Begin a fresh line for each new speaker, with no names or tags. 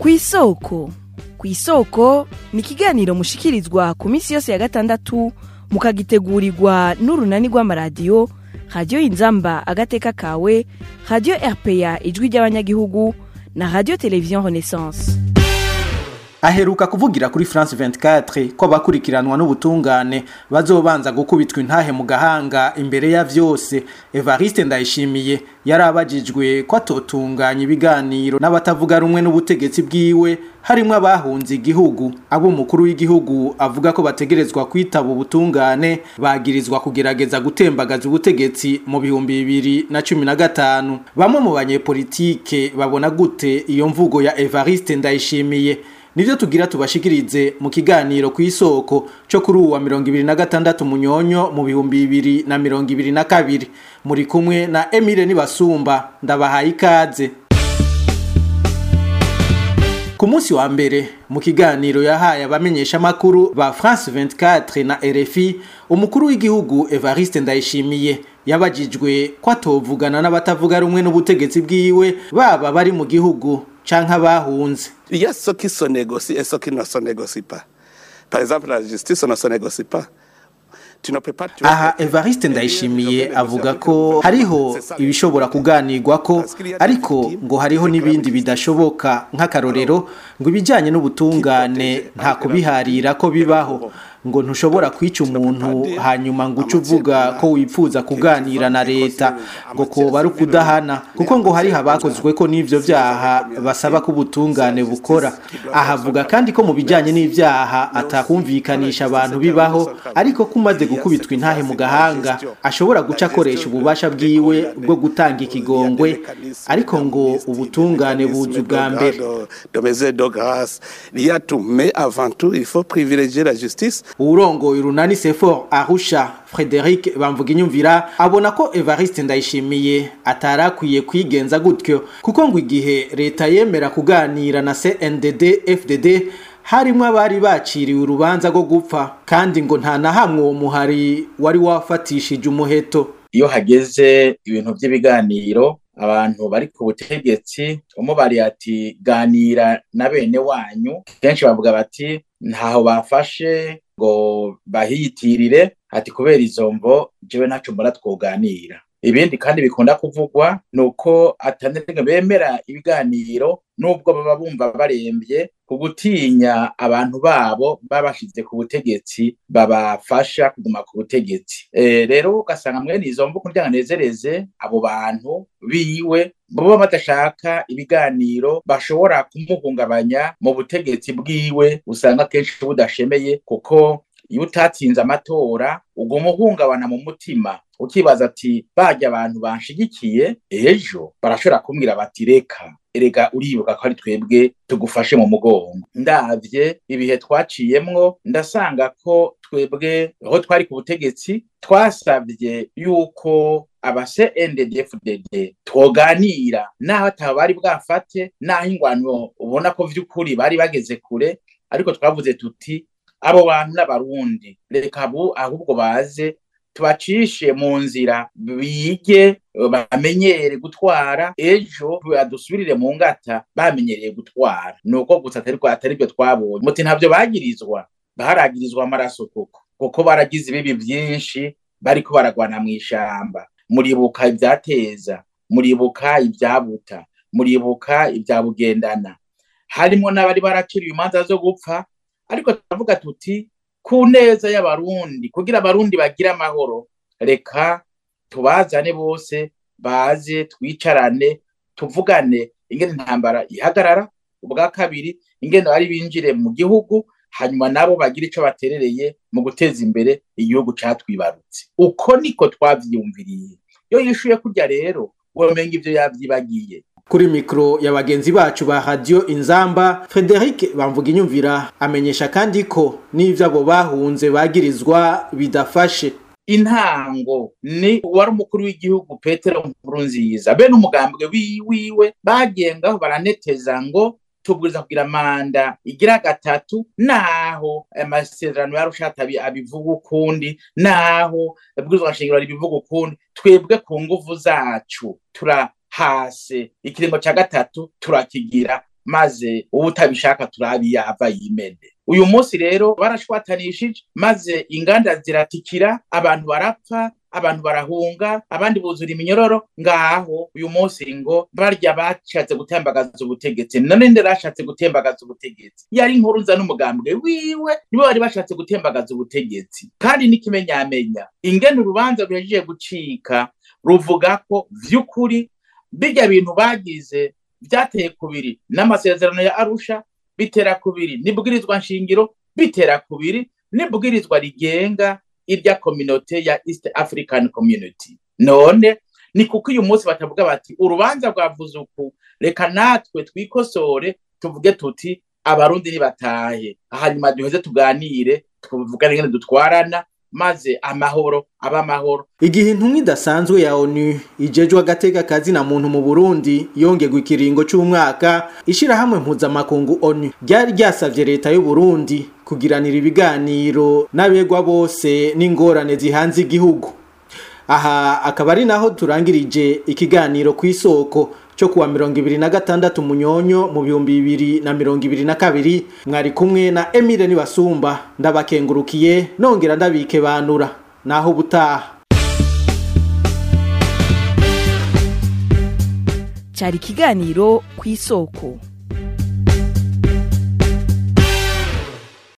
ku isoko ku isoko ni ikiganiro mushikirizwa ku minsi yose ya gatandatu mukagitegurirwa n'urunani rw'amaradiyo radiyo inzamba agateka kawe radiyo rpa ijwi ry'abanyagihugu na radiyo televiziyo renaissance
aheruka kuvugira kuri France 24 ko abakurikiranwa n'ubutungane bazobanza gukubitwa intahe mu gahanga imbere ya vyose Evariste Ndayishimiye yarabajijwe ko atotunganya ibiganiro n'abatavuga rumwe n'ubutegetsi bwiwe harimo abahunze igihugu abo umukuru w'igihugu avuga ko bategerezwa kwitaba ubutungane bagirizwa kugerageza gutembagaza ubutegetsi mu bihumbi bibiri na cumi na gatanu bamwe mu banyepolitike babona gute iyo mvugo ya Evariste Ndayishimiye nivyo tugira tubashikirize mu kiganiro ku isoko cyo kuri uwa mirongo ibiri na gatandatu munyonyo mu bihumbi bibiri na mirongo ibiri na kabiri muri kumwe na Emile Nibasumba ndabahaye ikaze ku munsi wa mbere mu kiganiro yahaye abamenyesha makuru ba France 24 na RFI umukuru w'igihugu Evariste Ndayishimiye yabajijwe ko atovugana n'abatavuga rumwe n'ubutegetsi bwiwe baba bari mu gihugu canke abahunze
Il y a ceux qui se négocient et ceux qui ne se négocient pas. Par exemple, la justice ne se négocie pas. Tu ne peux pas tuer
aha
quelqu'un
evariste
et dire,
ndayishimiye
je vais
avuga
négocier
ko
avec
hariho
C'est ça.
ibishobora kuganirwako ariko ngo hariho n'ibindi bidashoboka nk'akarorero ngo ibijyanye n'ubutungane nta kubiharira ko bibaho ngo ntushobora kwica umuntu hanyuma ngo uce uvuga ko wipfuza kuganira na leta ngo koba ari ukudahana kuko ngo hariho abakozwe ko n'ivyo vyaha basaba ko ubutungane bukora ahavuga kandi ko mu bijyanye n'ivyaha atakumvikanisha abantu bibaho ariko ko umaze gukubitwa intahe mu gahanga ashobora guca akoresha ububasha bwiwe bwo gutanga ikigongwe ariko ngo ubutungane buzi ubwa mbere
de, de mesures de grâce. Il y a tout, mais avant tout, il faut privilégier la justice.
uwurongoye urunani sefor arusha frederic bamvuga inyumvira abona ko evariste ndayishimiye atari akwiye kwigenza gutyo kuko ngo igihe leta yemera kuganira na cndd fdd harimo abari baciriwe urubanza rwo gupfa kandi ngo nta na hamwe uwo muhari wari wafatishije umuheto
iyo hageze ibintu by'ibiganiro abantu bari ku butegetsi umubariye ati ganira na bene wanyu kenshi bavuga bati ntaho bafashe ngo bahiyitirire ati kubera izo mvo jewe ntaco mbona twoganira ibindi kandi bikunda kuvugwa ni uko atanenga bemera ibiganiro nubwo baba bumva barembye ku gutinya abantu babo babashize ku butegetsi babafasha kuguma ku butegetsi e, rero ugasanga mwene izo mvu kugira ngo anezereze abo bantu biwe baba badashaka ibiganiro bashobora kumuhungabanya mu butegetsi bwiwe usanga kenshi budashemeye kuko iyo utatsinze amatora uguma uhungabana mu mutima ukibaza ati bajya abantu banshigikiye ejo barashobora kumbwira bati reka erega uribuka ko ari twebwe tugufashe mu mugongo ndavye ibihe twaciyemwo ndasanga ko twebwe aho twari ku butegetsi twasabye yuko aba CNDD-FDD twoganira naho ataba bari bwafate naho ingwano ubona ko vy'ukuri bari bageze kure ariko twavuze tuti abo bantu n'abarundi reka abo ahubwo baze tubacishe mu nzira bige bamenyere gutwara ejo badusubirire mu ngata bamenyereye gutwara nuko gusa atari atari byo twabonye muti ntabyo bagirizwa baragirizwa amaraso koko kuko baragize ibibi byinshi bariko baragwana mu ishamba muribuka ibyateza muribuka ibyabuta muribuka ibyabugendana harimo n'abari baraciriwe imanza zo gupfa ariko turavuga tuti ku neza y'abarundi kugira abarundi bagire amahoro reka tubazane bose baze twicarane tuvugane ingene intambara ihagarara ubwa kabiri ingene bari binjire mu gihugu hanyuma nabo bagira ico baterereye mu guteza imbere igihugu catwibarutse uko niko twavyiyumviriye iyo yishuye kurya rero womenga ivyo yavyibagiye
kuri mikoro ya bagenzi bacu ba radiyo inzamba frederic bamvuga inyumvira amenyesha kandi ko n'ibyo abo bahunze bagirizwa bidafashe
intango ni wari umukuru w'igihugu petero nkurunziza bene umugambwe wiwe bagengaho baraneteza ngo tubwiriza kugira manda igira gatatu naho amasezerano yarushata abivuga ukundi naho ibwirizwa nshingiro ribivuga ukundi twebwe ku nguvu zacu tura hase ikiringo cya gatatu turakigira maze uwo utabishaka turabi yava yimene uyu munsi rero barashwatanishije maze inganda ziratikira abantu barapfa abantu barahunga abandi buzura iminyororo ngaho uyu munsi ngo barya bashatse gutembagaza ubutegetsi none nde bashatse gutembagaza ubutegetsi yari inkuruza n'umugambwe wiwe nibo bari bashatse gutembagaza ubutegetsi kandi n'ikimenyamenya ingene urubanza ruhejeje gucika ruvuga ko vy'ukuri birya bintu bagize vyateye kubiri n'amasezerano ya arusha bitera kubiri n'ibwirizwa nshingiro bitera kubiri n'ibwirizwa rigenga irya kominote ya east african community none ni kuko uyu munsi batavuga bati urubanza rwavuze uku reka natwe twikosore tuvuge tuti abarundi nibatahe hanyuma duheze tuganire tuvugane ingene dutwarana maze amahoro aba amahoro
igihe intumwa idasanzwe ya onu ijejwe agateka kazi na muntu mu burundi yongerwa ikiringo c'umwaka ishirahamwe mpuzamakungu onu ryari ryasavye leta y'uburundi kugiranira ibiganiro n'abegwa bose n'ingorane zihanze igihugu aha akaba ari naho turangirije ikiganiro ku isoko cyo kuwa mirongo ibiri na gatandatu munyonyo mu bihumbi bibiri na mirongo ibiri na kabiri mwari kumwe na emile nibasumba ndabakengurukiye nongera ndabike banura naho ubutaha
cyari ikiganiro ku isoko